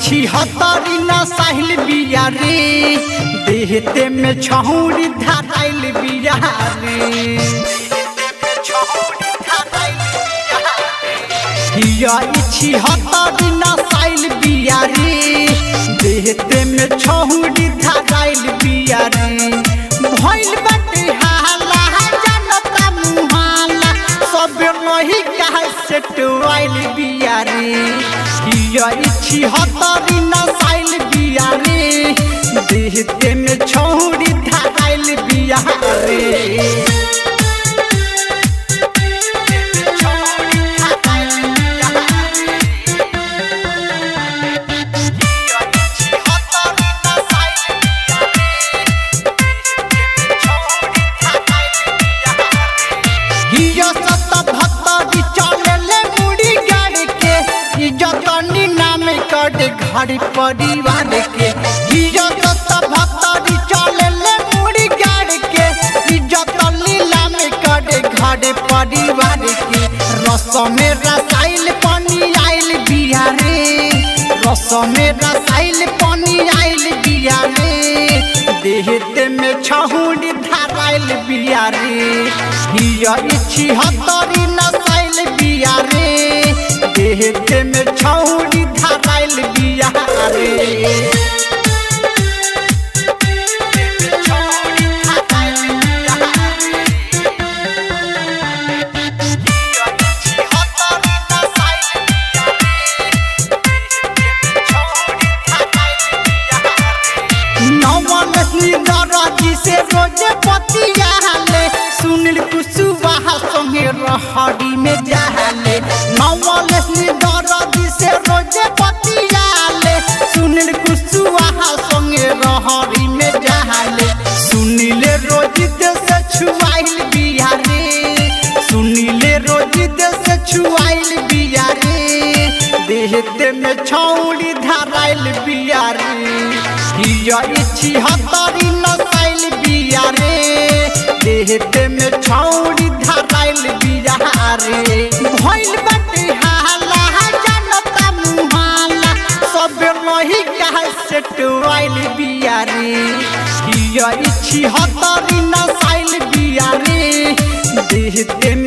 इच्छी हतरी न साहिल बिया रे देहते में छहुरी धाराइल बिया रे हिया इच्छी हतरी न साहिल बिया रे देहते में छहुरी धाराइल बिया रे भइल बाटे हाला जनता मुहाला सब नहीं कहे से टुआइल बिया रे हिया इच्छी हतरी न साइल बिया रे देहते में छौरी धाइल बिया रे हिया सत भत्तरी चलेले मुड़ी गाड़ के इज्जत नाम कर घर परिवार के हिया सत भत्तरी चलेले मुड़ी गाड़ के इज्जत लीला में कर घर परिवार के रस में रसाइल पानी आइल बिया रे रस में रसाइल पानी आइल बिया रे देहते में छहुरी धाराइल बिया रे हिया इच्छी हतरी नसाइल बिया रे देहते में छहुरी धाराइल बिया रे नवन दरजी से रोजे पतियाले सुनील कुशवाहा संगे रहरी में जाले नवन दरजी से रोजे पतियाले सुनील कुशवाहा संगे रहरी में जाले सुनील रोजी से छुआइल बिया रे सुनील रोजी से छुआइल बिया रे देहते में छौड़ी धाराइल बिया रे हिया इच्छी हतरी नसाइल बिया रे देहते में छौड़ी धाराइल बिया रे भइल बाटे हाला जनता मुहाला सब नहीं कहे से टुआइल बिया रे हिया इच्छी हतरी नसाइल बिया रे देहते